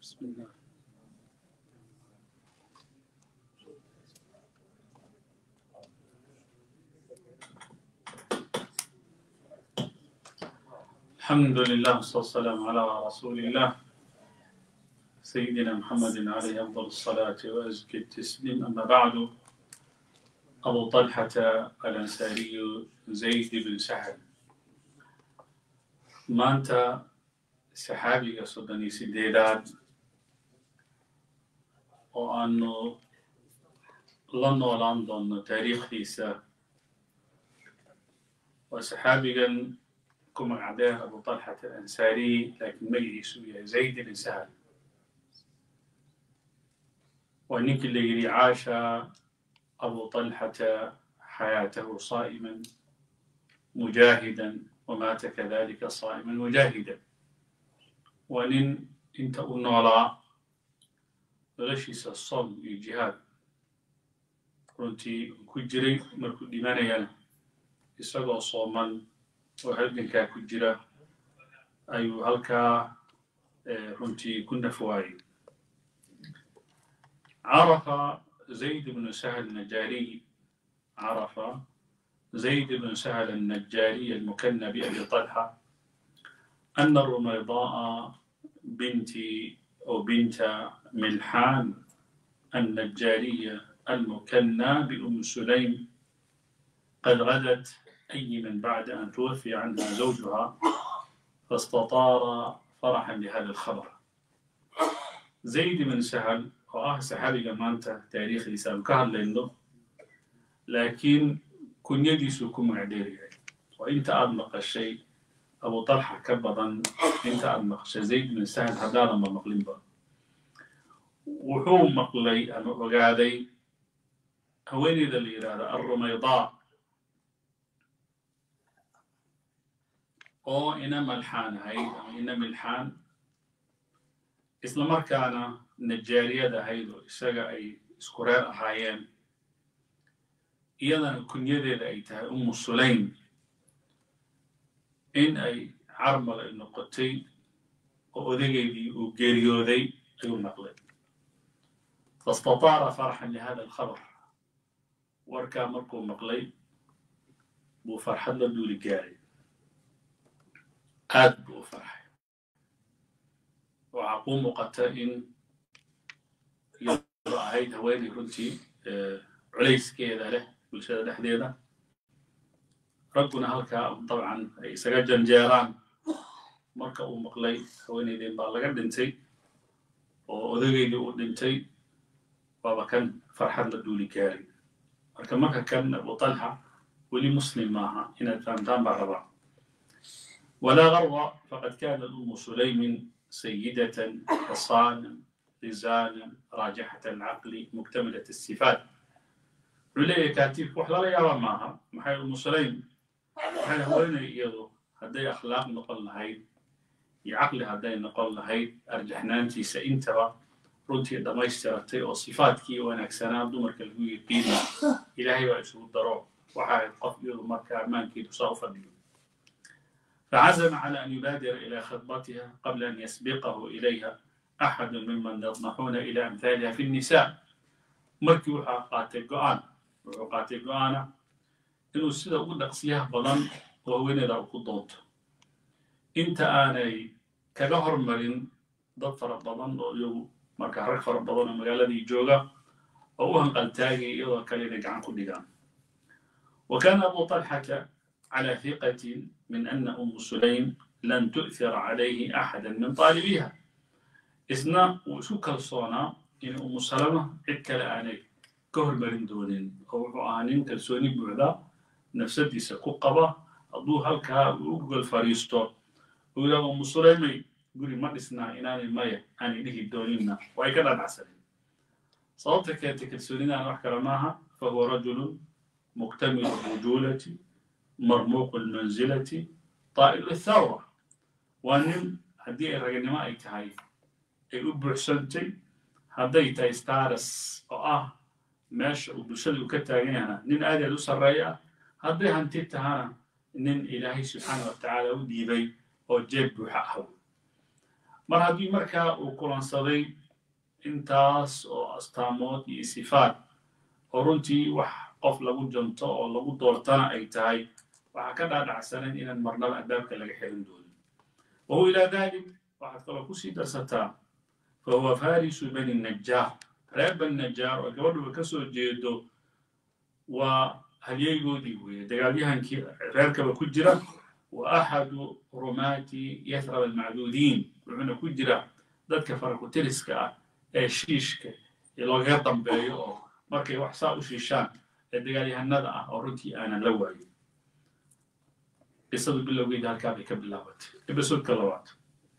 بسم الله الحمد لله والصلاة والسلام على رسول الله سيدنا محمد عليه أفضل الصلاة وأزكي التسليم أما بعد أبو طلحة الأنصاري زيد بن سهل maanta saxaabiga soddon iyo sideedaad oo aanu la noolaan doonno taariikhdiisa waa saxaabigan ku magacdeer abu talxat alansaariy laakiin magaciisu uu yahay zayd ibn sahal waa ninkii la yidhi caasha abu talxata xayaatahu saa'iman mujaahidan ومات كذلك صائما مجاهدا ونن انت نولا noloshiisa som iyo jihaad runtii ku jiray markuu dhimanayana isagoo sooman oo halgankaa ku jira ayuu halkaa runtii ku nafwaayey carafa zayd bnu sahl najaariy carafa زيد بن سهل النجاري المكنى بأبي طلحة أن الرميضاء بنت أو بنت ملحان النجارية المكنى بأم سليم قد غدت أيما بعد أن توفي عنها زوجها فاستطار فرحا لهذا الخبر زيد بن سهل وآه سحابي مانتا تاريخ لسان كهل لأنه لكن kunyadiisuu ku magacdheer yahay oo inta aada maqashay abu talxa ka badan inta aada maqashay zayd bin sahal haddaadanba maqlinba wuxuu maqlay ama ogaaday haweeneyda la yidhaahdo alrumaydaa oo ina malxaan ahayd ama ina milxaan isla markaana najaariyad ahayd oo isaga ay isku reer ahaayeen iyadana kunyadeeda ay tahay umu sulaym in ay carmal ay noqotay oo odageydii uu geeriyooday ayuu maqlay fastataara farxan lihada alkhabar warkaa markuu maqlay buu farxad la duuli gaaray aad buu u farxay waxaa kuu muuqata in iyadoo ahayd haweenay runtii culayskeeda leh bulshada dhexdeeda ragguna halkaa dabcan ay isaga janjeeraan marka uu maqlay haweenaydeen baa laga dhintay oo odageydii uu dhintay waaba kan farxad la duuli gaaray marka marka kan abu talxa weli muslim maaha inaad fahamtaan baa rabaa walaa garda faqad kaanat umu sulaymin sayidatan xasaanan rizaanan raajixat alcaqli muktamilat asifaat wuxuu leeyahay kaatiibku wax lala yaaba maaha maxay umu sulaym waxay haweenay iyadu hadday akhlaaq noqon lahayd iyo caqli hadday noqon lahayd arjaxnaantiisa intaba runtii dhammaystiratay oo sifaadkii wanaagsanaa dumarka lagu yiqiina ilaahay baa isugu daro waxa ahayd qof iyadu markaa ammaankeedu saa u fadhiyo فعزم على أن يبادر إلى خطبتها قبل أن يسبقه إليها أحد ممن يطمحون إلى أمثالها في النساء markii waxaa qaatay go-aan wuxuu qaatay go-aana inuu sida ugu dhaqsiyaha badan oo haweeneeda ku doonto inta aanay kaga hormarin dad fara badan oo iyagu markaa rag fara badan oo magaaladii jooga oo u hanqaltaagay iyadoo kale inay gacan ku dhigaan wa kaana abu talxata calى hiqatin min ana umu sulaym lan tu'thira calayhi axada min taalibiha isna wuu isu kalsoonaa in umu salama cid kale aanay ka hormarin doonin oo wuxuu ahaa nin kalsooni buuxda nafsadiisa ku qaba hadduu halkaa uu u gogol fadhiisto uu yidhahdo umu sulaymay guri ma dhisnaa inaanay maya aanay dhihi dooninna way ka dhanacsaneen sababta keentay kalsoonidaana wax kale maaha fahuwa rajulun muktamilu rujulati marmuuqu lmanzilati طaa'ilu tharwa waa nin haddii ay raganimo ay tahay ay u buuxsantay hadday tahay staras oo ah meesha uu bulshada uu ka taagan yahana nin aad aad u sarreeya ah hadday hanti tahana nin ilaahay subxaana wa tacaala u dhiibay oo jeeb buuxa ah mar haddii markaa uu kulansaday intaas oo astaamood iyo sifaad oo runtii wax qof lagu janto oo lagu doortana ay tahay waxaa ka dhaadhacsanayn inaan marnaba albaabka laga xirin doonin wahuwa ilaa dalik waxaad kaloo kusii darsataa fahuwa farisu bani najaar reer bani najaar oo gabadhuba ka soo jeedo waa halyeygoodii weeye dagaalyahankii reerkaba ku jira wa axadu rumaati yathrab almacduudiin wuxuuna ku jira dadka farakutiriska ah ee shiishka ee loogaga dambeeyo oo markay wax saa u shiishaan ee dagaalyahanada ah oo runtii aanan la waayin qisadu bilowgeeda halkaa bay ka bilaabatay episodka labaad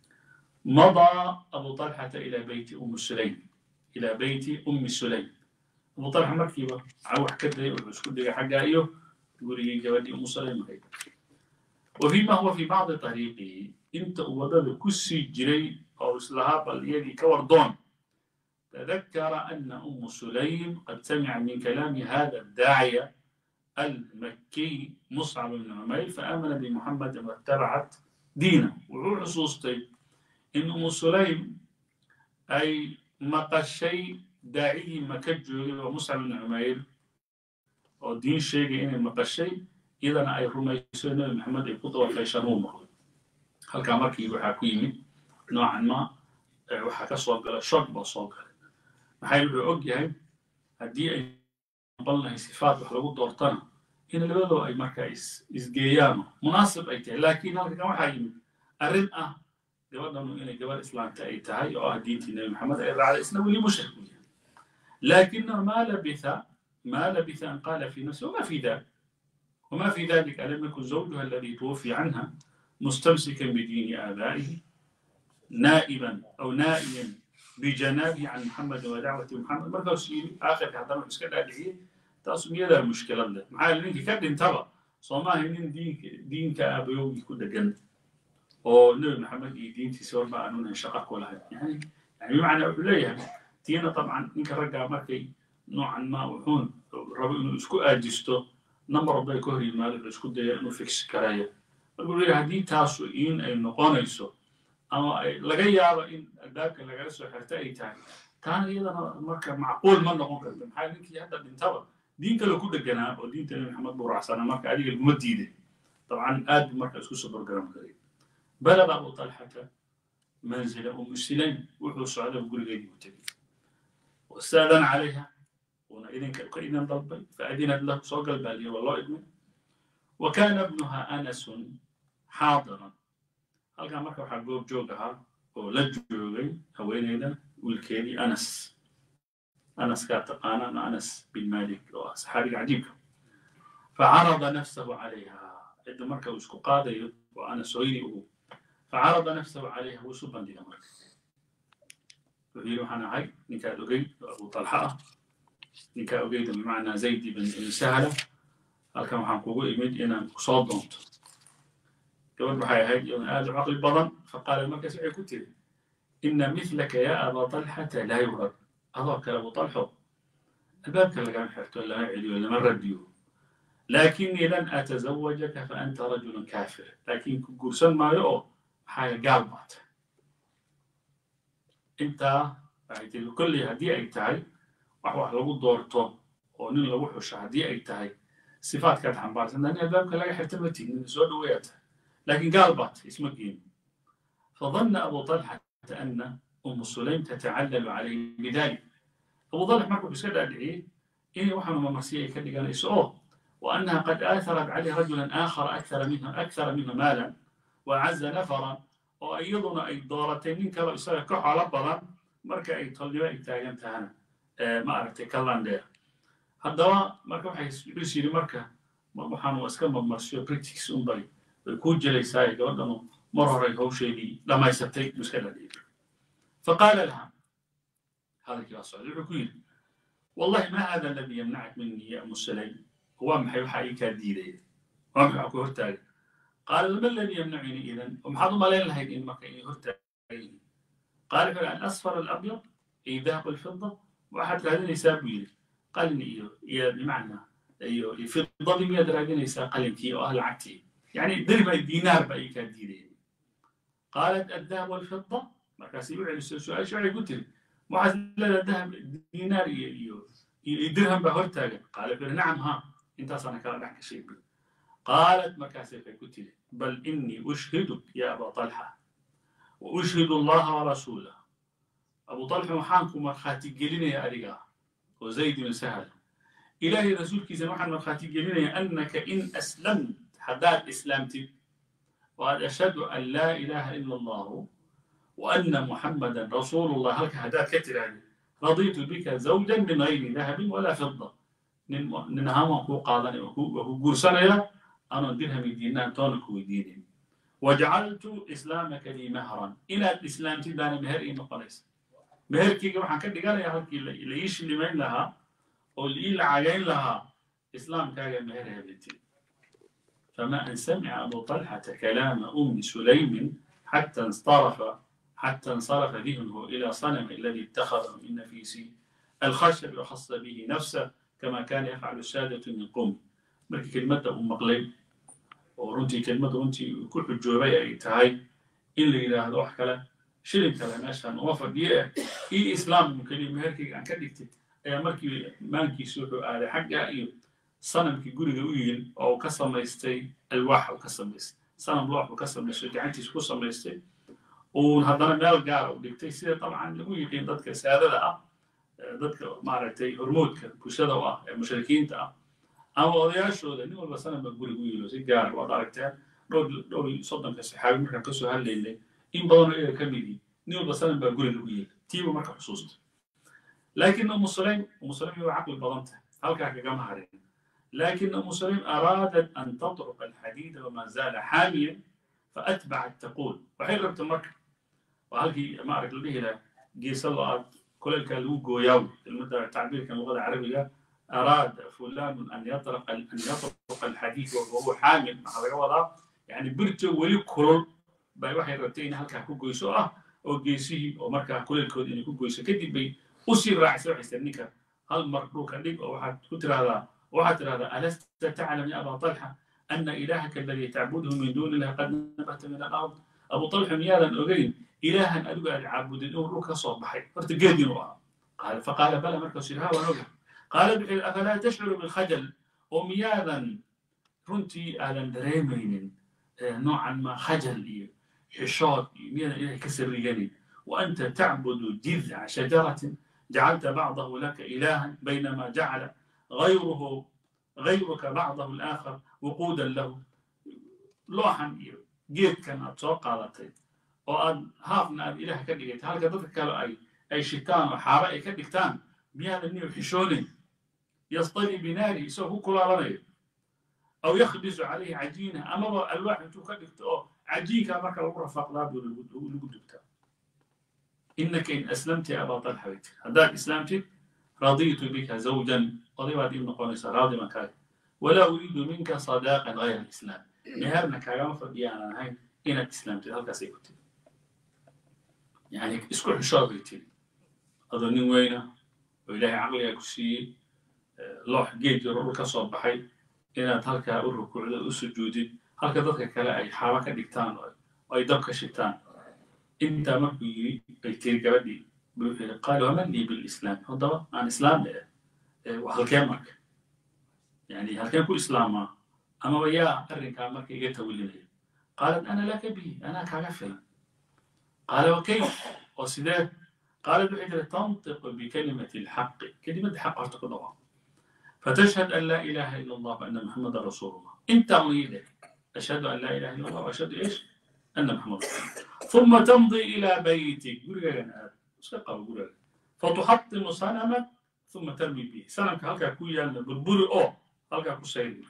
madaa abu talxata ilaa beyti ummi sulaym ilaa beyti ummi sulaym abu talxa markiiba cawax ka dayay wuxuu isku dhigay xaggaa iyo gurigii gabadhii ummu sulaym ahayd وفيما هو في بعض طريقه انت ودد كسي جري او اسلها بل يدي كوردون تذكر ان ام سليم قد سمع من كلام هذا الداعيه المكي مصعب بن عمير فامن بمحمد واتبعت دينه وروح صوصتي ان ام سليم اي مقشي داعي مكجوري ومصعب بن عمير ودين شيء ان مقشي iyadana ay rumayso nebi maxamed ay ku dabafeyshaan uu maqlay halkaa markii waxaa ku yimid noocan ma waxaa ka soo gala shog baa soo galay maxay wuxuu og yahay haddii ay noqon lahay sifaat wax lagu doortana in labadoo ay markaa isgeeyaano munaasib ay tahay laakiin halkan waxaa yimid arrin ah gabadhanu inay gabadh islaamta ay tahay oo ah diintii nebi maxamed ay raacday isna weli mushrik u yahay laakinahu maa labitha maa labitha an qaala fi nafsi wama fi dalik وما في ذلك ألم يكن زوجها الذي توفي عنها مستمسكا بدين آبائه نائبا أو نائيا بجنابه عن محمد ودعوة محمد مركز سيري آخر كهدام مسكال أدعية تاسم يدا المشكلة ده معايا لأنك كاد انتبه صوما هنين دينك دينك أبيو يكون جنة أو نبي محمد دين تسوى ما أنون شقق ولا هاي يعني يعني بمعنى أوليها تينا طبعا إنك رجع مركي نوعا ما وحون ربي إنه اسكو أجستو number bay ka hor yimaado la isku daya inuu fix karaya marka wuxuu yidhi haddii taasu in ay noqonayso ama ay laga yaabo in albaabka lagala soo xirta ay tahay taana iyadana marka macquul ma noqon karta maxaa ninkii hadda dhintaba diin kale ku dheganaa oo diinta nabi maxamed buu raacsana marka adiga laguma diiday dabcan aad buu marka isku soo bargaran karay balada abu talxata manzila umu silaym wuxuu socday gurigeedii u tegey wastaadan calayha una idinka ka idin dalbay faadinad lahu soo galbaaliyo waa loo idmay wa kaana ibnuha anasun xaadiran halkaa marka waxaa goob joog ahaa oo la joogay haweeneyda wiilkeedii anas anaskaa taqaanaan anas bin malik oo ah saxaabiga cajiibka facarada nafsahu calayha cidda marka uu isku qaadayo oo anas hooyadii ugu facarada nafsahu calayha wuu isu bandhiga marka wuxuu yidhi waxaan ahay ninkaad ogey oo abu talxa ah ninkaa ogeyda bimacnaa zayd ibn sahla halkan waxaan kugu imid inaan kusoo doonto gabadh waxay ahayd iyadan aad u caqli badan faqaala markaas waxay ku tiri ina mithlaka ya aba talxata laa yurad adoo kale abu talxo albaabka lagama xirto lama celiyo lama radiyo laakinii lan atazawajaka fa anta rajulun kaafir laakiin ku guursan maayo oo maxaa gaal baata intaa waxay tiri kolley haddii ay tahay wax wax lagu doorto oo nin lagu xusho haddii ay tahay sifaadkaad xambaarsan nin albaabka laga xirta ma tihin nin soo dhaweeyaa tahay laakiin gaal baat isma geeni fadana abu talxata ana umu sulaym tatacallalu calayhi bidalik abu talx markuu iska dhaadhiciyey inay waxaanu mamarsiya ay ka dhiganayso oo وأنها قد آثرت عليه رجلا آخر أكثر منه أكثر منه مالا وأعز نفرا وأيضنا أي دورتين من كلا إسرائيل كحالة بضان مركا أي طلبة أي تاجن تهانا ma aragtay kalandheer haddaba marka waxay is yidhi marka waxaanu iska marmarsiyo britics unbay way kuu jelaysaa gabadhanu mar horay hawsheedii dhammaysatay iska dhadhiibay faqaala laha hadalkii baa socday wuxuu ku yidhi wallahi ma hada aladi yamnacak minii ya umu sulaym waa maxay waxaa ii kaa diidaya waa maxaa ku hortaagay qaala lama aladi yamnacuni idan maxaad u malayn lahayd in marka inay hortaagayin qaala wuxuu an asfar alabyad ay dahab alfida waxaad raadinaysaa buu yidhi qalin iyo iyo bimacnaa iyo fidadii miyaad raadinaysaa qalinkii oo ah lacagtii yani dirham dinaar baa ii kaa diidaya qaalat addahab walfida markaasay u celisay su-aasha waxay ku tiri waxaad leedahay dahab diinaar iyo iyo iyo dirham baa hortaagan qaala wuxuu yidhi nacam ha intaasaana kala dhex gashay bu qaalat markaasay waxay ku tiri bal inii ushhiduk ya aba talxa wa ushhidu allaha warasuulah abu talxa waxaan ku markhaati gelinaya adiga oo zayd bin sahal ilaahay rasuulkiisana waxaan markhaati gelinaya annaka in aslamt haddaad islaamtid waad ashhadu an laa ilaaha ila allahu وأن محمدا رسول الله هلك هداك كتر رضيت بك زوجا من غير ذهب ولا فضة ننهام وكو قادني وكو قرسنا أنا درهم دينان تونك وديني وجعلت إسلامك لي مهرا إلى الإسلام تداني مهر إيما قليس مهر كي كما حكا دقال يا هلك اللي يش اللي مين لها أو اللي إلا عاقين لها إسلام كاقا مهر هبتي فما أن سمع أبو طلحة كلام أم سليم حتى انصرف حتى انصرف ذهنه إلى صنم الذي اتخذه من نفيس الخشب وخص به نفسه كما كان يفعل السادة من قوم مركي كلمة أم مقلب ورنتي كلمة رنتي كل حجوبية أي تهاي إلا إلى هذا وحكلا شلم كلام أشهر وفد إيه إي إسلام من كلمة هركي عن كدكت أي مركي مانكي سوحو آل حقا إيه صنم كي قولي قويل أو كسر ميستي الواح وكسر ميستي صنم لوح وكسر ميستي جعنتي سكوسر ميستي uun haddana meel gaara u dhigtay sida dabcan lagu yiqiin dadka saadada ah dadka maaragtay hormoodka bulshada u ah ee mushrikiinta ah ama odayaashooda nin walba sanan baa guriga u yilo si gaara waad aragteen dhowr dhowr iyo soddonka saxaabi markaan kasoo hadlaynay in badanoo iyaga ka midi nin walba sanan baa guriga u yila tiiba marka xusuusta laakiin umu sulaym umu sulaym waa caqli badan tahay halkaa kagama harin لكن أم سليم أرادت أن تطرق الحديد وما زال حاميا فأتبعت تقول وحين ربط مكة وهلكي ما أعرف به له جيس الله كل كالو جوياو المدة تعبير كان اللغة العربية أراد فلان أن يطرق أن يطرق الحديث وهو حامل مع الوضع يعني برتو ولي كرول باي waxay rabtay in halkaa ku goyso ah oo geesihii oo markaa kuleelkooda inay ku goyso kadib bay usii raacisa waxaysa ninka hal mar dhulka dhig oo waxaad ku tiraahdaa waxaad tiraahdaa alasta taclam ya aba talxa ana ilahaka aladii tacbuduhu min duuni illahi qad nabata min alard abu talxa miyaadan ogeyn ilaahan adigu aad caabudin inuu dhulka ka soo baxay horta geed inuu ahaa qaala faqaala bala markaasuu yidhi ha waan oga qaala wuxuu yidhi afalaa tashcuru bilkhajal oo miyaadan runtii aadan dareemaynin noocan ma khajal iyo xishood iyo miyaadan ilahay ka sarriganin وأنت تعبد جذع شجرة جعلت بعضه لك إلها بينما جعل غيره غيرك بعضه الآخر وقودا له لوحا جيد كان أتوقع لطيب وأن هافنا إله كدقيت هل كذلك أي أي شيطان وحارة كدقتان بهذا النيو حشوني يصطلي بناري سوف كل رني أو يخبز عليه عجينة أما الواحد تكدقت عجين كما كان الرفاق لا بيقول إنك إن أسلمت يا أبا طلحة هذاك أسلمت رضيت بك زوجا قضيبا دي نقول راضي مكاي ولا أريد منك صداقا غير الإسلام نهارنا كايام فديانا هاي إن أسلمت هل كسيكت يعني اسكو حشاب يتي أظن وين وإلهي عقلي أكسي لوح جيد يرور كصوب بحي إن تلك الركوع السجود هل كذلك كلا أي حركة ديكتان أي دبك شيطان انت markuu yiri bay tiri gabadhii wuxuu yidhi qaal waman lii bilislaam haddaba aan islaam waa halkee marka yani halkeen ku islaamaa amaba yaa arrinkaa marka iga tawilinaya qaalat ana laka bihi anaa kaaga filan qaala wakayf oo sidee qaalat waxay tiri tantiqu bikalimati lxaqi kelimadda xaq horta ku dhawaaq فتشهد أن لا إله إلا الله وأن محمدا رسول الله أنت مريد أشهد أن لا إله إلا الله وأشهد إيش أن محمد رسول الله ثم تمضي إلى بيتك فتحطم صنمك ثم ترمي به صنمك هلكا كويا بالبري أو هلكا كسير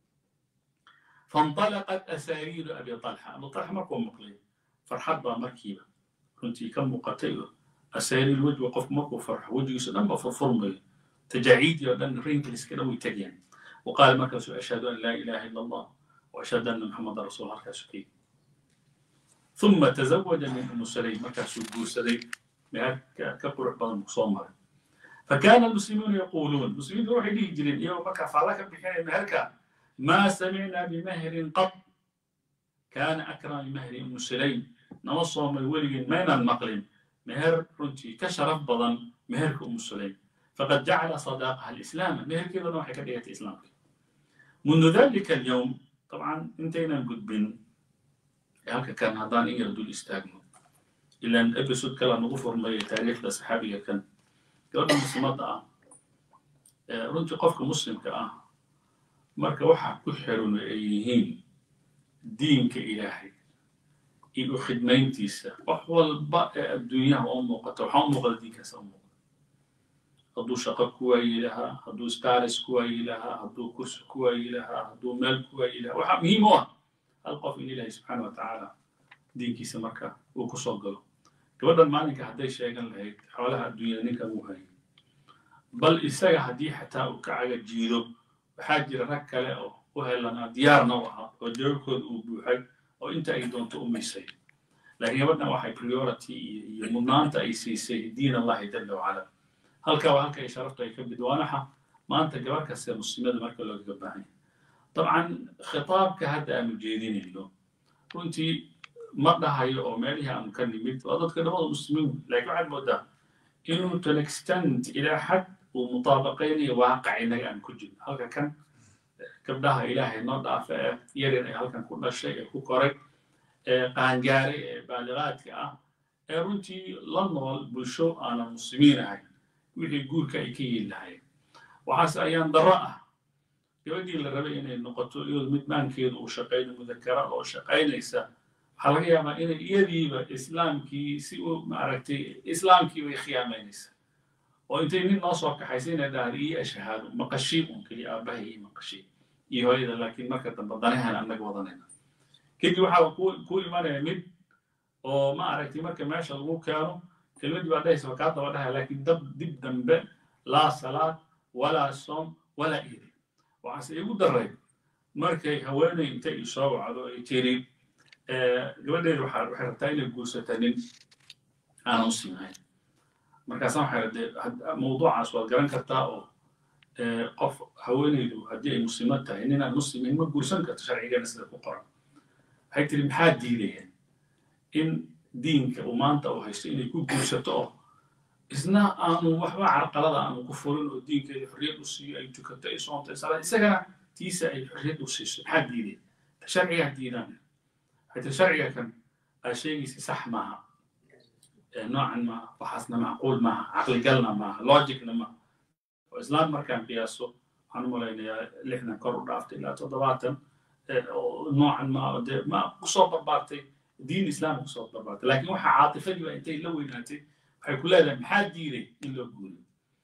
فانطلقت أسارير أبي طلحة أبو طلحة ما كون مقلي فرحت مركبة كنت كم مقتل أسارير الوجه وقف مكو فرح وجه يسلم فرفرمي تجاعيد لأن رينكلس كده ويتجين وقال مركز أشهد أن لا إله إلا الله وأشهد أن محمد رسول الله كسكين ثم تزوج من ام سليم مكة سجور سليم كبر بعض المصومر فكان المسلمون يقولون المسلمين يروح يجري يوم مكة فلك بحين مهرك ما سمعنا بمهر قط كان أكرم من مهر أم سليم nama soomay weligeen maynaan maqlin meher runtii ka sharaf badan meherka umu sulaym faqad jacala sadaaqaha alislaama meherkeedana waxay ka dhigatay islaamka mundu dalika alyowm طبعا intaynan gudbin halka kan haddaan in yar dul istaagno ilaan episode kala nagu furmaya taariikhda saxaabiga kan gabadha muslimadda ah runtii qofka muslimka ah marka waxa ku xiran ay yihiin diinka ilaahay iyo u khidmayntiisa wax walba ee adduunyaha oo muuqata waxaa u muuqda diinkaas u muuqda hadduu shaqo ku waayi lahaa hadduu staris ku waayi lahaa hadduu kursi ku waayi lahaa hadduu meel ku waayi lahaa waxaa muhiim u ah hal qof in ilaahay subxaana wa tacaala diinkiisa marka uu ku soo galo gabadhan maalinka hadday sheegan lahayd xoolaha adduunyada ninkan uu hayay bal isaga haddii xataa uu ka caga jiido waxaa jira rag kale oo u helanaa diyaarna u ahaa oo jawaabkooda uu buuxay oo inta ay doonto u misay laakiin gabadhan waxay priority iyo iyo mudnaanta ay siisay diin allahi jalla wacala halka waa halka ay sharaftu ay ka bidwaanaxa maanta gabar kaste muslimada marka loogaga baahan yahay dabcan khitaabka hadda aanu jeedinayno runtii ma dhahayo oo meelihii aanu ka nimid waa dadka dhamada muslimiin laakiin waxaad moodaa inuu to an extent ilaa xad uu mutaabaqaynayo waaqac innaga aan ku jirno halka kan gabdhaha ilaahay noo dhaafa ee yaryar ee halkan ku dhashay ee ku koray ee qaangaaray ee baaligaadka ah ee runtii la nool bulsho aanan muslimiin ahayn wixii guurka ay ka yeeli lahayen waxaase ayaan darro ah gabadhii la rabay inay noqoto iyadoo mid maankeedu uu shaqayno mudakara oo shaqaynaysa waxaa laga yaabaa inay iyadiiba islaamkii si u maaragtay islaamkii bay khiyaamaynaysa oo intay nin noo soo kaxaysa inay dhahda iyo ashahaado maqashii un keliya aabbahay iyo maqashii iyo hooyada laakiin marka dambe danahan annaga wadanayna kadib waxaa ku imanaya mid oo ma aragtay marka meesha lagu keeno kelmadii baa dhahaysa kaa daba dhahaya laakiin dab dib dambe laa salaad walaa soom walaa iidi waxaase igu daray markay haweeney intay isoo wacdo ay tiri gabadheedu waxay rabtaa inay guursata nin aanan u siinayn markaasa waxay radee mawduucaas waad garan kartaa oo qof haweeneydu haddii ay muslimo tahay nin aan muslimin ma guursan karto sharcigana sida ku qoran waxay tiri maxaa diidayeen in diinka uu maanta uu haysto inay ku guursato oo isna aanu waxba carqalada aanu ku furin oo diinkeeda xorriyad u siiyo ay tukato ay soonto salaad isagana tiisa ay xorriyad u siiso maxaa diideen sharcigaa diidaan حتى شرعي كان شيء صح معها نوعا ما وحسنا معقول معها عقل قلنا معها لوجيكنا معها وإسلام ما كان قياسه عن مولينا اللي احنا كرر رافت إلى تضباطا نوعا ما ما قصوب بربارتي دين إسلام قصوب بربارتي لكن وحا عاطفة دي وانتي لو يناتي حيكون لها محاد ديري إلا قولي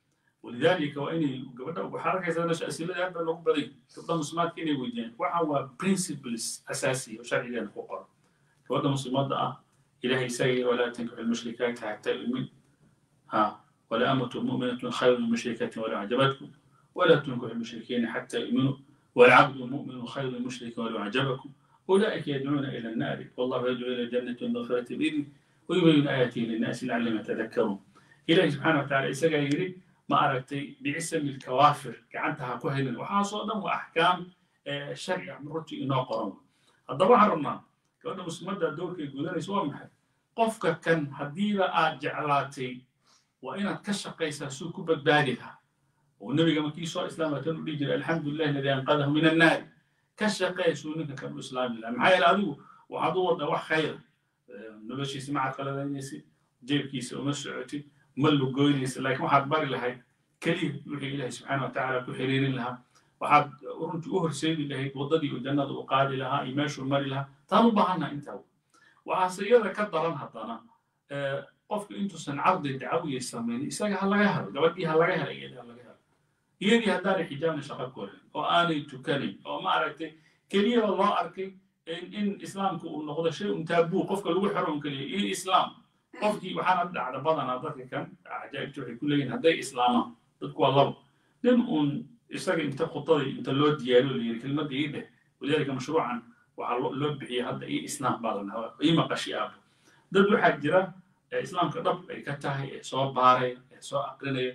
ولذلك وإني قبل وحركة إذا نش أسئلة هذا لو بدي تبدا مسلمات كيني ويدين وحوا برنسبلز أساسية وشرعي لنا فقراء تبدا مسلمات آه إلهي سيء ولا تنكح المشركات حتى يؤمن ها ولا أمة مؤمنة خير من مشركة ولا أعجبتكم ولا تنكح المشركين حتى يؤمنوا والعبد مؤمن خير من مشرك ولو أعجبكم أولئك يدعون إلى النار والله يدعو إلى الجنة والمغفرة بإذنه ويبين آياته للناس لعلهم يتذكرون إلهي سبحانه وتعالى إسقى يريد ما أردتي بعسم الكوافر كعنتها كهلا وحاصل دم وأحكام شريعة من رتي إنه قرن هذا وحرمنا كأن مسلمات الدور كي يقولون يسوى محل قفك كان هديلا جعلاتي وإن تكشف قيس سوق بدالها والنبي كما كي سوى إسلام تنو الحمد لله الذي أنقذه من النار كشف قيس ونك كان إسلام الله معايا العدو وعدو ده خير النبي شي سمعت قال جيب كيس ومسعوتي ملو goynaysa laakiin waxaad bari lahayd keliya wixii ilaahay subxaana watacaala ku xiriirin lahaa waxaad runtii u horseedi lahayd waddadii uu jannada u qaadi lahaa iyo meeshuu mari lahaa taan u baahannaha intaa waxaase iyada ka daran haddana qofka intuusan cardi dacawiya samaynin isaga ha laga helo gabadhii ha laga helo iyadii ha laga helo iyadii haddaanay xijaabna shaqo korin oo aanay tukanin oo ma aragtay keliyaba loo arkay in islaamka uu noqdo shay un taabuu qofka lagu xero un keliya iyo islaam qofkii waxaana dhacda badanaa dadka kan cajaa'ibta waxay ku leeyihin hadday islaamaan dadku waa labo nin uun isaga inta khudadii inta loo diyaariyo layiri kelmadda ii dheh walidaalika mashruucan waxaa loo bixiyay hadda ii islaam baa lanahaa ii maqashi aabo dad waxaa jira islaamka dhab ay ka tahay ee soo baaray ee soo aqrinaya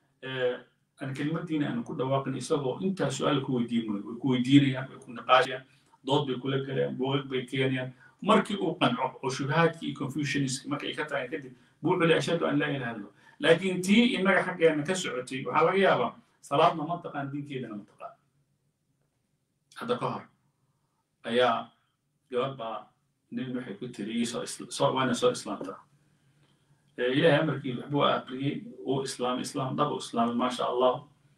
aan kelmadiina aan ku dhawaaqin isagoo intaa su-aal ku weydiin way ku weydiinayaan way ku niqaashayaan dood bay kula galayaan buugag bay keenayaan markii uu qanco oo shubahaadkii iyo confusionist markay ka tahay kadib buu wuxuu leeyahay ashhadu an laa ilaha illa laakiin tii innaga xaggeena ka socotay waxaa laga yaabaa salaadna ma taqaan diinkeedana ma taqaan hadda ka hor ayaa gabadh baa nin waxay ku tiri waana soo islaamtaa ilaahay amarkii waxbuu aqriyey uu islaamay islaam dhab u islaamay maasha allah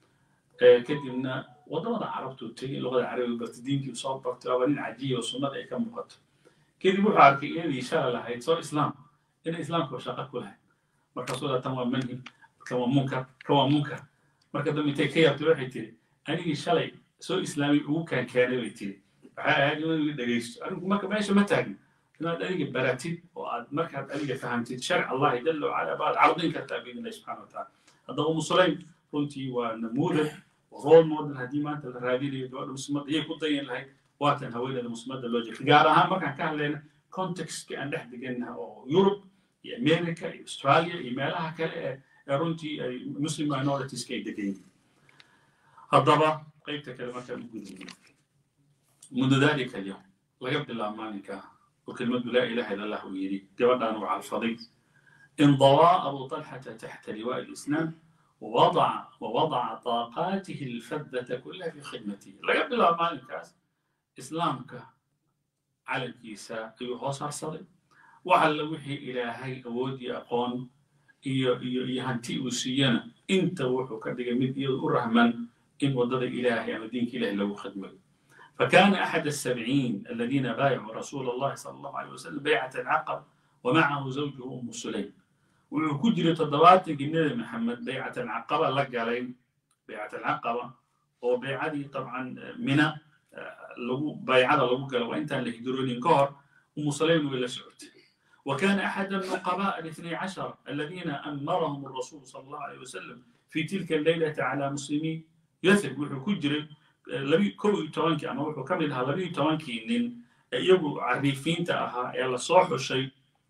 kadibna waddamada carabtuu tegey luqada carabiga bartay diinkii soo bartay waaba nin cajiya oo sunnada ay ka muuqato kadib wuxuu arkay inadii shala lahayd soo islaam inay islaamka shaqo ku lahayd markaasuu daa tan waa manhi kan waa munkar kan waa munkar marka dambe intay ka yaabtay waxay tiri anigii shalay soo islaamay ugu kaan keenay bay tiri waxay ahayd inuu dhegaysto arinku marka meesha ma taagin inaad adiga baratid oo aad markaad adiga fahamtid sharc allahi jala wacala baad cardin kartaa biidn illahi subxana wa taala haddaba umu sulaym runtii waa namuudad role model haddii maanta la raadinayo gabadha muslimadda iyay ku dayan lahayd waatan haweeneeda muslimadda loo jeeda gaar ahaan markaan ka hadlayna contextka aan dhex degannaha oo yurub iyo america iyo australia iyo meelaha kale ee ee runtii ay muslim minoritiska ay degan yihiin haddaba qaybta kale markaan u gudubno mundu dalika alyawm laga bilaabo maalinka oo kelmadu laa ilaha illa allah uu yidhi gabadhaan uu calfaday انضوى أبو طلحة تحت لواء الإسلام ووضع ووضع طاقاته الفذة كلها في خدمته لا قبل ما الكاس إسلامك على الكيساء أيها صرصري وعلى وحي إلهي أودي أقون يهنتي وسينا انت وحو كدق مد الرحمن إن وضد إلهي أما دينك إلهي لو خدمه فكان أحد السبعين الذين بايعوا رسول الله صلى الله عليه وسلم بيعة العقب ومعه زوجه أم سليم وكجري تضبات النبي محمد بيعة العقبة لقالين بيعة العقبة وبيعة طبعا منى لو بيعة لو قال وانت اللي يقدرون كهر أم سليم ولا سعود وكان أحد النقباء الاثني عشر الذين أمرهم الرسول صلى الله عليه وسلم في تلك الليلة على مسلمي يثب وحو كجري لبي كو توانكي أما وحو كمل لها لبي توانكي إن يبو عريفين تأها يلا صوح الشيء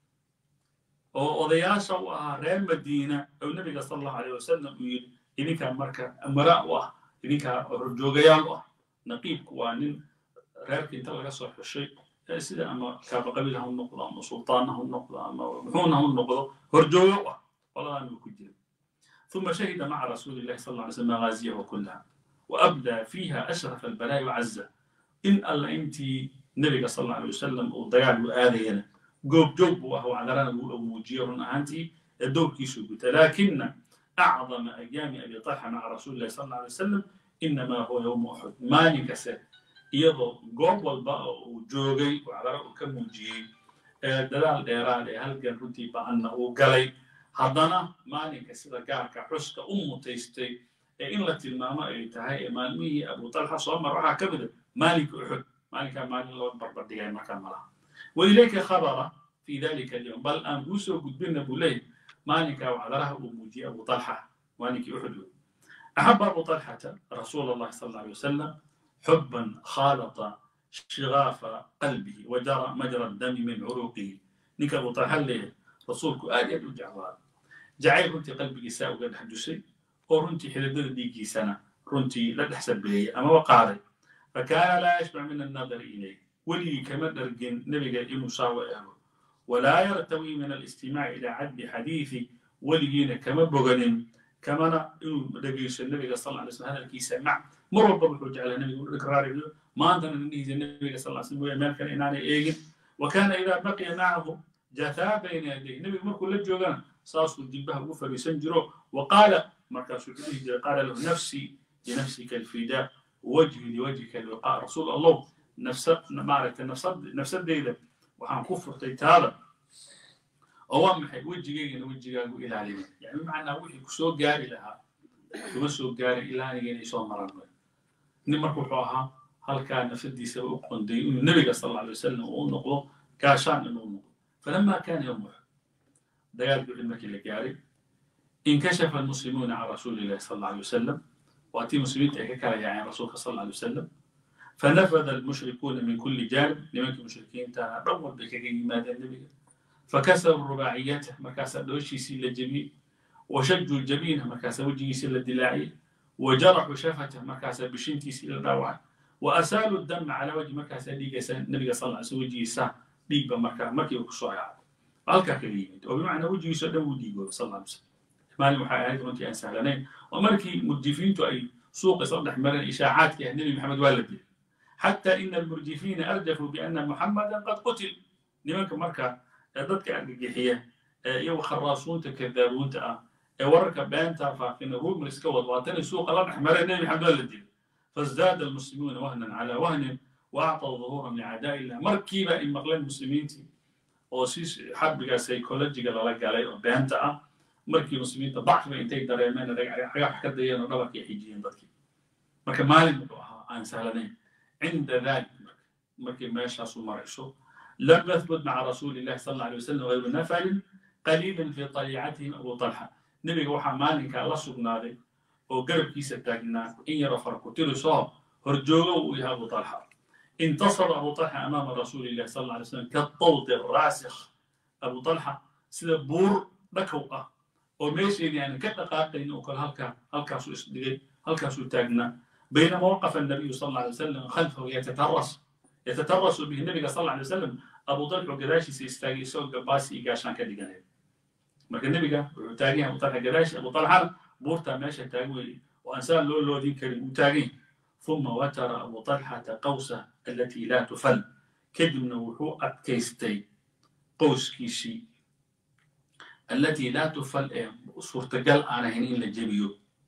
oo odayaasha u ahaa reer madiina oo nebiga sala allahu alayh wasalam uu yidhi idinkaa marka amara u ah idinkaa horjoogayaal u ah naqiibku waa nin reerka inta laga soo xushay sida ama kaabaqabiil ha u noqdo ama sultaan ha u noqdo ama muxuuna ha u noqdo horjoogo u ah qoladan uu ku jira ثم شهد مع رسول الله صلى الله عليه وسلم مغازيه كلها وأبدى فيها أشرف البلاء وعزه إن الله أنت نبي صلى الله عليه وسلم وضيال وآذينا جوب جوب وهو على رنا ومجير أنتي الدور سجوت لكن أعظم أيام أبي طلحة مع رسول الله صلى الله عليه وسلم إنما هو يوم أحد ما نكسر يضو جوب والباء وجوجي وعلى رأو كمجي دلال ديران هل كان رتي بأنه قلي هضنا ما نكسر كارك حسك أم تيستي إن لا تلماما أي تهاي مالمي أبو طلحة صوم راح كبد مالك أحد مالك مالك الله بربر ديان مكان ملاه وإليك خبر في ذلك اليوم بل أن بوسو قد بنا بولي مالك وعذره أبوجي أبو طلحة مالك أحد أحب أبو طلحة رسول الله صلى الله عليه وسلم حبا خالط شغاف قلبه وجرى مجرى الدم من عروقه نك أبو طلحة اللي رسولك آدي الجعوار جعل رنتي قلبي ساء وقد حدثي ورنتي حلدد ديكي سنة رنتي لا تحسب بلي أما وقاري فكان لا يشبع من النظر إليه ولي كما درجن نبي إنه ساوى ولا يرتوي من الاستماع إلى عد حديث ولينا كما بغنين كما إنه دقيس النبي صلى الله عليه وسلم هذا الكيس سمع مر ربما حج على النبي يقول إقرار ما أنت نيجي النبي صلى الله عليه وسلم ما كان إناني إيجن وكان إذا بقي معه جثا بين يديه النبي مر كل جوغان صاص الدبه وفر يسنجره وقال مركز قال له نفسي لنفسك الفداء وجهي لوجهك الوقاء رسول الله نفسد maaragtay nafsad nafsadeyda waxaan ku furtay taada oo waa maxay wejigaygana wejigaagu ilaalina yani bimacnaa wixii kusoo gaari lahaa kuma soo gaari ilaa aniga inay soo maran nin marka wuxuu ahaa halkaa nafsadiisa u qonday inuu nebiga sal alla alay wasalam uu noqdo gaashaan inuu noqdo falama kana yowm uxud dagaal buxid markii la gaaray inkashafa almuslimuuna can rasuuli illahi sal alla alay wasalam waatii muslimiinta ay ka kala yaaceen rasuulka sal alla alay wasalam فنفذ المشركون من كل جانب لمن المشركين تانا دور بكاكي ماذا النبي فكسروا رباعيته مكاسا دوشي سيل الجبين وشجوا الجبين مكاسا وجهي سيل الدلاعي وجرحوا شفته مكاسا بشنتي سيل الدواعي وأسالوا الدم على وجه مكاسا ديقا النبي صلى الله عليه وسلم وجهي سا dhiigba markaa markiiba kusoo yaacay halkaa kaga yimid oo bimacnaa wejigiisoo dhan wuu dhiigooba sal alla alay slam maalin waxay ahayd runtii aan sahlanayn oo markii murjifiintu ay suuqa isla dhex mareen ishaacaadkii ah nebi maxamed waa la dilay xataa ina almurjifiina arjafuu biana muxamadan qad qutil nimanka marka ee dadka argagixiya ee iyagu kharaasuunta kadaabuunta ah ee wararka beenta faafina rumors ka wad waatanay suuqa la dhex mareen nebi maxamed waa la dilay fazdaada almuslimuuna wahnan calaa wahnin waacطaw duhuuran licaadaa illah markiiba ay maqleen muslimiintii oo si xarbiga psychologiga lala galay oo beenta ah markii muslimiinta dacfiga intay dareemeen xagax ka dayeen oo dhabarka ay xijiyeen dadkii marka maalin wuxuu ahaa aan sahlanayn cinda dalik markii meeshaasu marayso lam yathbut maca rasuuli illahi sal alla alay wasalam gayru nafalin qaliilin fi طaliicatihim abu talxa nebiga waxaa maalinkaa la sugnaaday oo garabkiisa taagnaa in yaro farkutirisoo horjoogo uu yahay abu talxa intasara abu talxa amaama rasuuli illahi sal alla alay slam kadawdi raasikh abu talxa sida buur dhakow ah oo meesheedii aan ka dhaqaaqayn oo kale halkaa halkaasuu isdhigay halkaasuu taagnaa baynama waqafa الnabiyu sal alla alay wasalam khalfahu yatataras yatatarasu bihi nabiga sal alla alay wasalam abu talxu gadaashiisa istaagay isagoo gabaasi iyo gaashaan ka dhiganaya marka nebiga wuxuu taagan yahay abu talxa gadaashi abu talxana buurtaa meesha taagan weye oo aan saa loo loodin karin uu taagan ثم وتر أبو طلحة قوسه التي لا تفل كدمنا وحو أتكيستي قوس كيشي التي لا تفل صورة قل أنا هنين لجبيو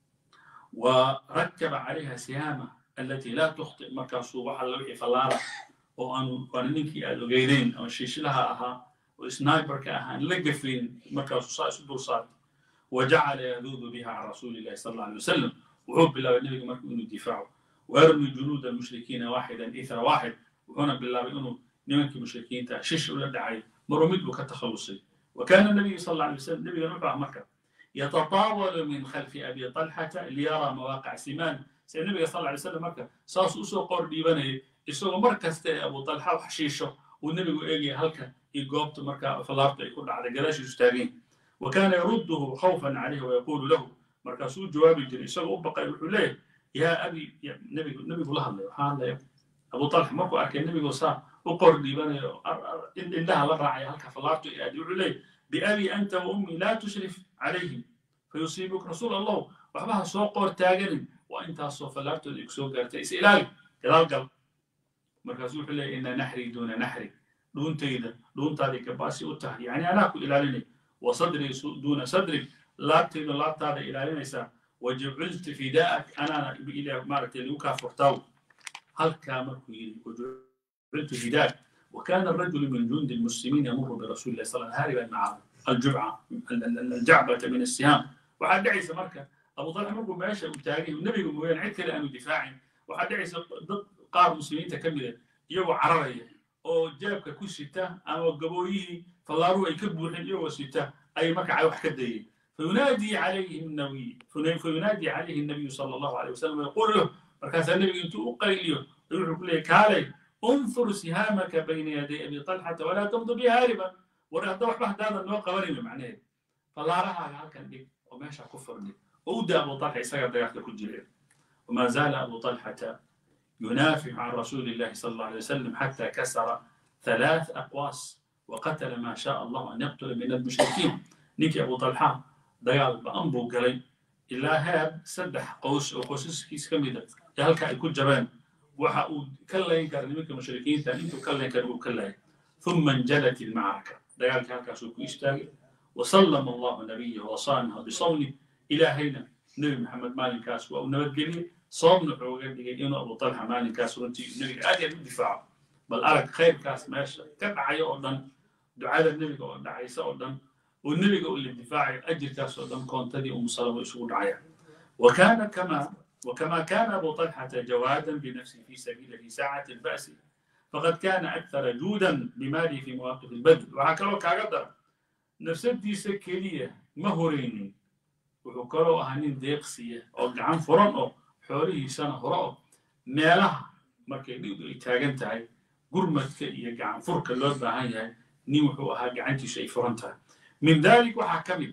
وركب عليها سهامة التي لا تخطئ مركز وحل لوحي فلارة وأن وأن نكي أدوغيرين أو شيش لها أها وسنايبر كأها لقفين مركز صاص صار وجعل يذوذ بها على رسول الله صلى الله عليه وسلم وحب بالله النبي مركز إنه دفاعه ويرمي جنود المشركين واحدا إثر واحد وهنا بالله إنه نمك المشركين شش ولا دعي مرمد كتخلصي وكان النبي صلى الله عليه وسلم نبي نبع مكة يتطاول من خلف أبي طلحة ليرى مواقع سمان سيد النبي صلى الله عليه وسلم مكة ساس أسو قربي بني يسوق مركز أبو طلحة وحشيشه والنبي يجي هلك يقوبت مركة فلارت يكون على قلاش يستاغين وكان يرده خوفا عليه ويقول له مركز جواب الجري يسوق أبقى يقول له يا أبي يا نبي نبي الله الله سبحان الله أبو طلحة مركو أركي النبي صار وقر ديبان إن لها لراعي هلك فلارت يدعو إليه بأبي أنت وأمي لا تشرف عليهم فيصيبك رسول الله وحبها سوق قور تاجر وأنت سوف فلارت يكسو قرت إسئلال كذا قال مركز إليه إن نحري دون نحري دون تيدا دون تادي كباسي وتهدي يعني أنا أكو إلالني وصدري دون صدري لا تيدا لا تادي إلالني سا وجعلت فداءك أنا إلى مارك لوكا فرتاو هل كامل وجعلت فداءك وكان الرجل من جند المسلمين يمر برسول الله صلى الله عليه وسلم هاربا مع الجبعة الجعبة من السهام وحد دعيس مركة أبو طلحة مركو ماشى وتاجي والنبي يقول وين عدك لأنه دفاعي وحد دعيس ضد قار مسلمين تكملة يو عررية أو جابك كل ستة أما قبويه فالله يكبوا الحين يو ستة أي مكة وحكا دي فينادي عليه النبي فينادي عليه النبي صلى الله عليه وسلم ويقول له مركز النبي انتو قيليو يقول له كالي انظر سهامك بين يدي ابي طلحه ولا تمضي بها هاربا ورا دوح بحد هذا النوع قوانين معناه فلا راها هالكن دي وماشى كفر دي ودا ابو طلحه يسقط دقيقه كل وما زال ابو طلحه ينافع عن رسول الله صلى الله عليه وسلم حتى كسر ثلاث اقواس وقتل ما شاء الله ان يقتل من المشركين نيكي ابو طلحه dagaal ba-an buu galay ilaa heer saddex qoys oo qoysaskiis ka mida ee halka ay ku jabeen waxa uu ka layn kara nimanka mushrikiinta intuu ka layn kara uu ka laayay ثم انجلت المعركة دقال كاكا سوكو يستاقي وسلم الله نبيه وصانها بصونه إلى هنا نبي محمد مالك كاس أو نبدلي صوم نحوغا إنه أبو طلحة مالك كاس ورنتي نبي آدي الدفاع بل أرك خير كاس ماشي كبع يوردن دعاء النبي قول عيسى أردن والنبي يقول للدفاع أجر كاس قدام كونتدي أم سلمة يسوق عيا وكان كما وكما كان أبو طلحة جوادا بنفسه في سبيل في ساعة البأس فقد كان أكثر جودا بماله في مواقف البدر وهكذا كقدر نفسدي سكرية مهوريني وحكروا أهانين ديقسية أو قعان فرن أو حوله سنة هراء ميلها markay dhigdu ay taagan tahay gurmadka iyo gacan furka loo baahan yahay nin wuxuu ahaa gacantiisu ay furan tahay من ذلك وحكمل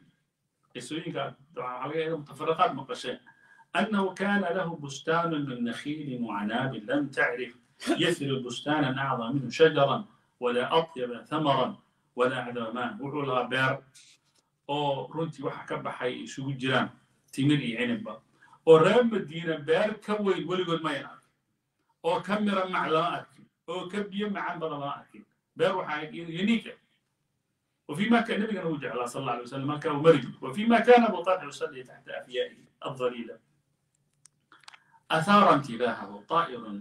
يسويك على متفرقات مقشين أنه كان له بستان من نخيل وعناب لم تعرف يثر بستانا أعظم منه شجرا walaa atyaba thamaran walaa acdaba maan wuxuu lahaa beer oo runtii waxa ka baxay isugu jiraan timir iyo cinibba oo reer madiina beer ka weyn weligood mayan arkin oo ka mira mac lama arkin oo ka biyo macan badan lama arkin beer waxaa unique وفيما كان النبي كان وجع صلى الله عليه وسلم ما كان مرج وفيما كان ابو طلحه يصلي تحت افيائه الظليله اثار انتباهه طائر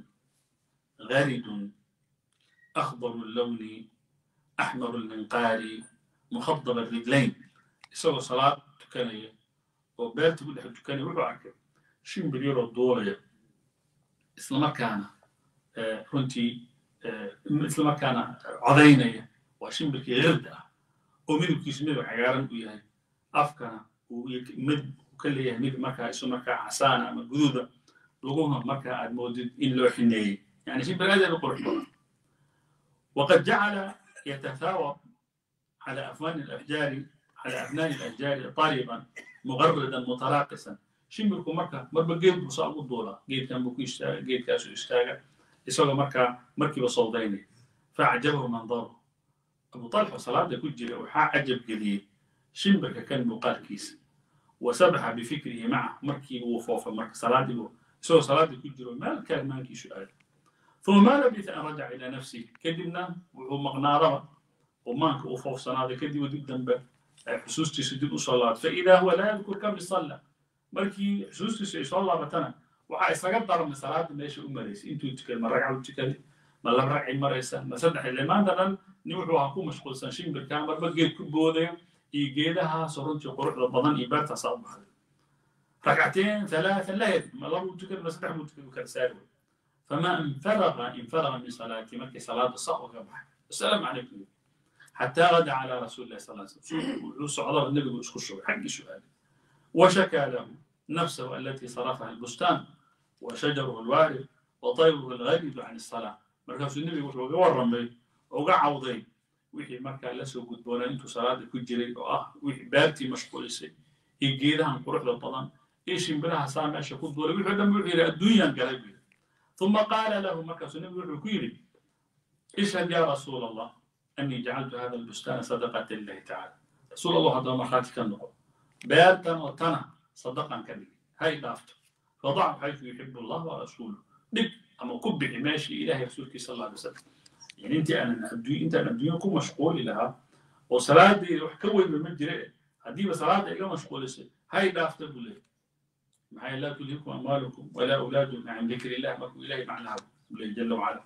غارد اخضر اللون احمر المنقار مخضب الرجلين يسوي صلاه تكنيه وبيت تقول لك تكنيه وحو شين بليرو الدورية اسلام كان runtii isla markaana codaynaya waa shimbirkii qirda ah oo midabkiisu midab cagaaran u yahay afkana uu mid ka leeyahay midab markaa isu markaa casaana ama guduuda laguna markaa aad moodid in loo xineeyey yani shimbir aad aad u qurux badan وقد جعل يتثاوب على أفوان الأشجار على أفنان الأشجار طالبا مغردا متراقصا shimbirku marka marba geed buu saa ugu duulaa geedkan buu ku istaaga geedkaasu istaaga isagoo markaa markiiba sawdaynaya faacjabahu mandaru abu talxa salaada ku jira waxaa cajab geliyey shimbirka kan muuqaalkiisa wasabaxa bifikrihi maca markiiba wuu foofay marka salaadiibu isagoo salaadii ku jiro meel kaagmaankiisu aaday ثم ما لبث أن رجع إلى نفسه كدبنا وهو مغنارة ومانك وفوفسنا كدب ودب دنبه حسوستي سدب صلاة فإذا هو لا يذكر كم صلى markii xusuustiisu ay soo laabatana waxaa isaga darmay salaada meesha u maraysay intuu tukada ma ragca u tukaday ma laba ragcay maraysa ma saddex ile maanta dhan nin wuxuu ahaa ku mashquulsan shimbirka marba geed ku boodaya iyo geedahaasoo runtii quruxda badan iyo beertaasaa u baxday ragcateen ثلاثة لا يدري ما لو تكلم بس نحن تكلم كرسال فما انفرغ انفرغ من صلاتي مكي صلاة الصحوة كبح السلام عليكم حتى غدا على رسول الله صلى الله عليه وسلم صعد النبي وشكو الشغل حق سؤال وشكى له نفسه التي صرفها البستان وشجره الوارد وطيره الغريب عن الصلاة مركز النبي وحو ورمي وقعوضي وحي مركا لسو قد بولا انتو صلاة كجري اه وحي بارتي مشغول سي يجيدها قروح للطلان ايش ينبلها سامع ماشي قد بولا وحي دم وحي الدنيا قريب ثم قال له مركز النبي وحو كيري اشهد يا رسول الله اني جعلت هذا البستان صدقة لله تعالى رسول الله هذا مرخاتي كان نقول beertan oo tana sadaqan ka dhigi hay dhaafto fadac xaytu yuxibu allah wa rasuulu dhig ama ku bixi meeshii ilahay rasuulkiisa sal alay wasalam yani intii aanan adduun intaan adduunya ku mashquuli lahaa oo salaadayda wax ka weynba ma jire haddiiba salaada iga mashquulisay hay dhaafta buu leeyahy maxaa laa tulhikum amwaalukum walaa awlaadukum can dikri illah markuu ilahay macnaha buu leeyahy jala wacala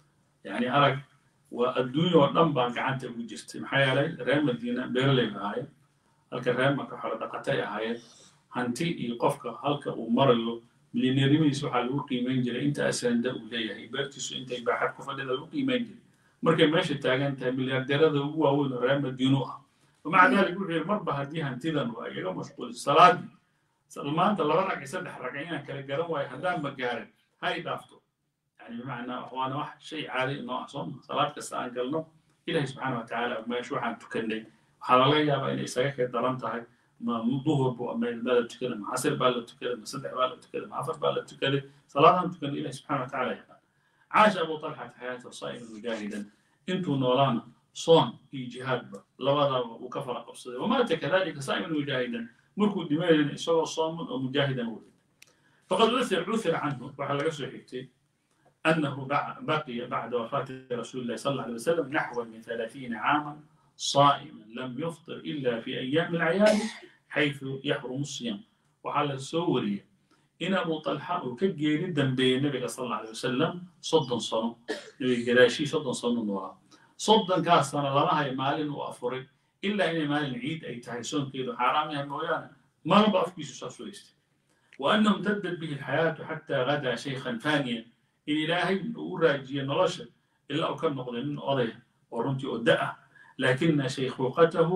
yani arag waa adduunya oo dhan baa gacanta ugu jirtay maxaa yeelay reer madiina beeraley ahaayeen halka reer marka xoolo dhaqatay ahaayeen hanti iyo qofka halka uu marayo milyaneernimadiisa waxaa lagu qiimeyn jiray inta asanda uu leeyahay beertiisu intay baaxad ku fadhida lagu qiimeyn jiray markay meesha taagan tahay milyaardeerada ugu waaweyn oo reer madiinu ah ومع ذلك wuxuu marba haddii hantidan waa igaga mashquuliso salaadii maanta laba rag iyo saddex rag inaan kala garan waayo haddaan ma gaarin ha i dhaafto yani bimacnaa waana wax shay caadi noo ah sooma salaad kasta aan galno ilahi subxaana watacaala meesha waxaan tukannay waxaa laga yaabaa inay isaga kay daran tahay ma duhur bu meel la tukaday ma casir baa la tukaday ma saddex baa la tukaday ma afar baa la tukaday salaadaan tukanay ilahi subxana watacaala yaqaan caasha abu talxata xayaata saa'iman mujaahidan intuu noolaana صون في جهاد لوضع وكفر قبصده ومات كذلك صائما مجاهدا مركو دماء سوى صام ومجاهدا ولد فقد عثر عثر عنه وعلى رسول حكتي أنه بقي بعد وفاة رسول الله صلى الله عليه وسلم نحو من ثلاثين عاما صائما لم يفطر إلا في أيام العياد حيث يحرم الصيام وعلى السورية إن أبو طلحة وكجي جدا بين النبي صلى الله عليه وسلم صدا صنم نبي قراشي صدا صنم وراء soddonkaas sana lama hayo maalin uu afuray ilaa inay maalin ciid ay tahay soonkeedu xaaraam yahay mooyaane malaba afkiisu saas weystay وأنه امتدت به الحياة حتى غدا شيخا فانيا إن إلهي أراجي نرشا إلا أكن نقضي من أضيه ورنتي أدأه لكن شيخوخته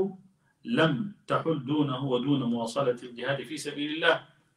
لم تحل دونه ودون مواصلة الجهاد في سبيل الله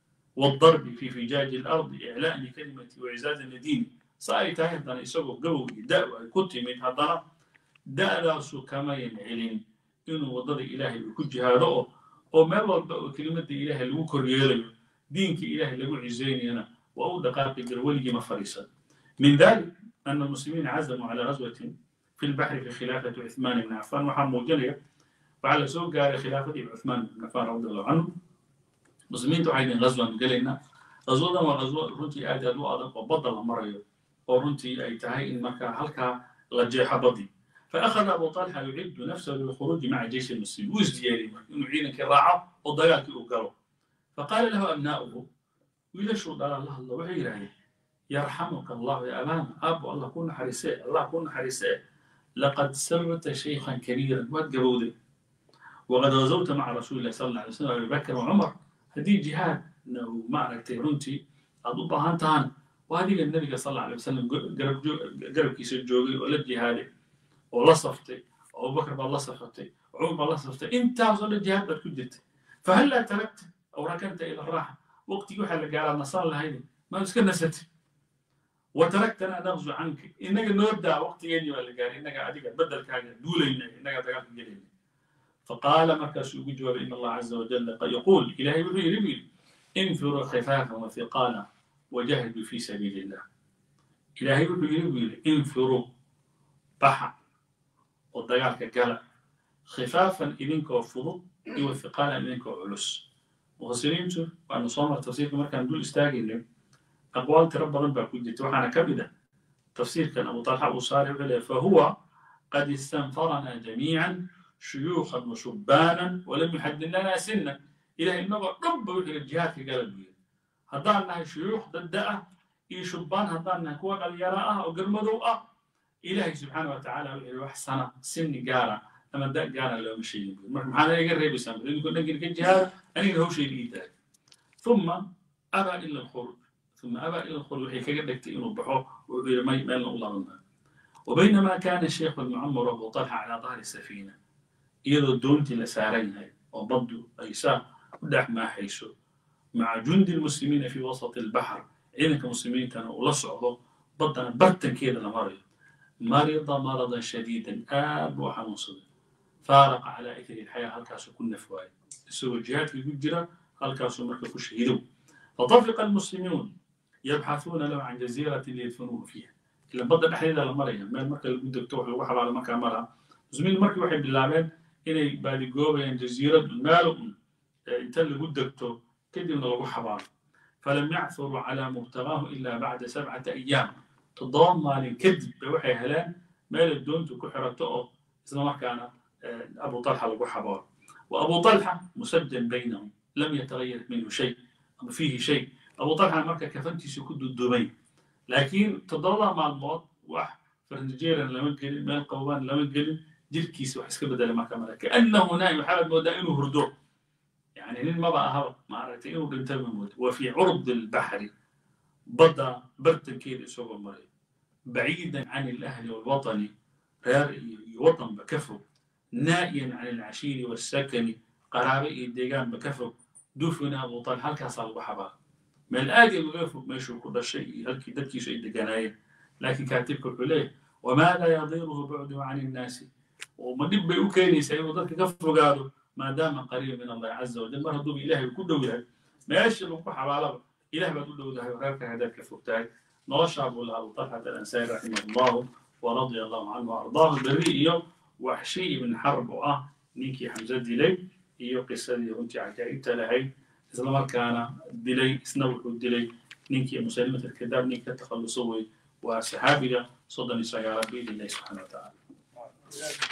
والضرب في فجاج الأرض إعلاء لكلمة وعزاز الدين صار تاهدنا يسوق جو دأ كنت من هذا da'daasu kamayan celin inuu waddada ilaahay uu ku jihaado oo oo meel walba oo kelimadda ilaahay lagu koryeelayo diinka ilaahay lagu cizaynayana waa u dhaqaaqi jira weligii ma fadhiisan min dalik أن المسلمين عزموا على غزوة في البحر في خلافة عثمان بن عفان وحام موجنية وعلى سوق قال خلافة عثمان بن عفان رضي الله عنه مسلمين تعيدين غزوة قالنا غزوة وغزوة رنتي آدي أدو أدو وبضل مريو ورنتي أي تهي إن مكا هلكا لجيح بدي فأخذ أبو طلحة يعد نفسه للخروج مع جيش المسلمين وزدياري إنه عينا كراعة وضياك أقروا فقال له أبناؤه ويلشوا قال الله الله وحي عليه يرحمك الله يا أبانا أبو الله كون حريساء الله كون حريساء لقد سرت شيخا كبيرا واتقبودي وقد غزوت مع رسول الله صلى الله عليه وسلم أبي بكر وعمر هذه جهاد إنه معركة رنتي أضب هانتان وهذه النبي صلى الله عليه وسلم قرب قرب كيس الجوغي ولا جهادي ولا صفتي أبو بكر بالله صفتي عمر بالله صفتي أنت وصل الجهاد بتكدت فهلا تركت أو ركنت إلى الراحة وقت يوحى قال النصارى هذه ما مسكن نسيت وتركتنا نغزو عنك إنك نودع وقت يني ولا قال إنك أديك بدل كاجا دولينا إنك تقال جلينا فقال مركز يجوب إن الله عز وجل يقول إلهي بغي ربي انفروا خفافا وثقالا وجاهدوا في سبيل الله إلهي بغي ربي انفروا بحا ودقالك قال خفافا إذنك وفضل وثقالا إذنك وعلس مفسرين وأن صوم التفسير مركز دول استاجين أقوال ترى بدن baa ku jirta waxaana ka mid ah tafsiirkan abu talxa uu saaray wuxuu leeyahay fahuwa qad istanfarana jamiican shuyuukhan wa shubaanan walam yuxadid lana sinan ilahay inagoo dhan ba wuxuu yihi jihaadka gala buu yiri haddaan nahay shuyuukh dadda ah iyo shubbaan haddaan nahay kuwa dhalinyaro ah oo garmadow ah ilahay subxaana wa tacaala wuxuu yihi wax sana sinni gaara ama da gaara looma sheegin buu marka maxaana iga reebaysaa idinkoo dhankii ka jihaada anigana hawshayda ii tahay ثم أبى إلا الخروج ثم أبى إلى الخروج وحي كجدك إنه بحو وغير ما يمال الله وبينما كان الشيخ المعمر أبو طلحة على ظهر السفينة إذا دونت لسارين وبدو أيسا ودع ما حيسو مع جند المسلمين في وسط البحر إنك مسلمين كانوا لصعوا بدنا برتن كده لمريض مرض مرضا شديدا آب وحنوصل فارق على إثر الحياة هل كاسو كنا فواي سوى الجهات في الجرة هل كاسو مركب شهيدوا فطفق المسلمون يبحثون له عن جزيرة ليدفنوه فيها إلا بدأ الحديدة لمريا ما المركب اللي قد تروح الوحل على مكان مرة زميل المركب واحد باللعبين إني بعد جوبا جزيرة المال انت اللي قد تو كده من الوحل فلم يعثروا على مبتغاه إلا بعد سبعة أيام تضام الكذب بوحي هلان مال الدون كحرته إذا ما كان أبو طلحة الوحل وأبو طلحة مسجل بينهم لم يتغير منه شيء فيه شيء أبو طلحة مركا كفنتي سكود الدبي لكن تضرر مع الموت واحد فرنجيرا لما قلن مال قوان لما قلن جيل كيس وحسك بدل ما كمل كأنه نائم حالة مودائنه هردوع يعني نين ما بقى هوا ما عرفت إنه بنتم موت وفي عرض البحر بدا برتن كيد سوق مريض بعيدا عن الأهل والوطن وطن بكفه نائيا عن العشير والسكن قرابي الديقان بكفه دفن أبو طلحة halkaas lagu xabaa meel aad iyo uga fog meeshuu ku dhashay iyo halkii dadkiisu ay deganaayeen laakiin kaatibka wuxuu leeyahay wamaada yadiruhu bucdu can innaasi ma dhib bay u keenaysaa inuu dadka ka fogaado maadaama qariib min allahi caza wajal mar hadduuba ilaahay ku dhow yahay meeshii lagu xabaalaba ilah baad u dhowdahay oo reerka haddaad ka fogtahay noloshaa buu lahaa abu talxat alansaari raximah allahu waradia allahu canhu ardaahu berri iyo waxshi ibn xarb oo ah ninkii xamse dilay iyo qisadii runtii cajaa'ibta lahayd isla markaana dilay isna wuxuu dilay ninkii musalimat alkadaab ninkii ka takhalluso wey waa saxaabiga soddon iyo sagaalaad biidn illahi subxana wa tacaala